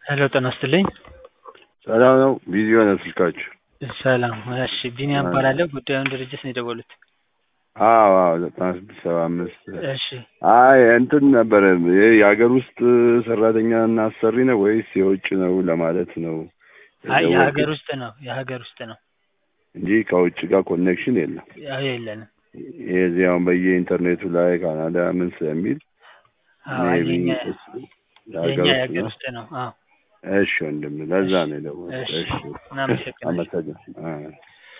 ሄሎ ጤና ይስጥልኝ። ሰላም ነው? ቢዚ ሆነ ስልካችሁ? ሰላም። እሺ ቢኒያም እባላለሁ። ጉዳዩን ድርጅት ነው የደወሉት? አዎ አዎ ዘጠና ስድስት ሰባ አምስት እሺ አይ እንትን ነበረ ይሄ የሀገር ውስጥ ሰራተኛ እና አሰሪ ነው ወይስ የውጭ ነው ለማለት ነው አይ የደወልኩት የሀገር ውስጥ ነው የሀገር ውስጥ ነው። እንጂ ከውጭ ጋር ኮኔክሽን የለም። ያው የለንም። የዚህ አሁን በየኢንተርኔቱ ላይ ካናዳ ምን ስለሚል አዎ ሜቢ የኛ የሀገር የኛ ውስጥ የሀገር ነው። ውስጥ ነው። አዎ እሺ ወንድም ለዛ ነው የደወልኩት። እሺ እሺ እናመሰግናለን። አመሰግናለሁ።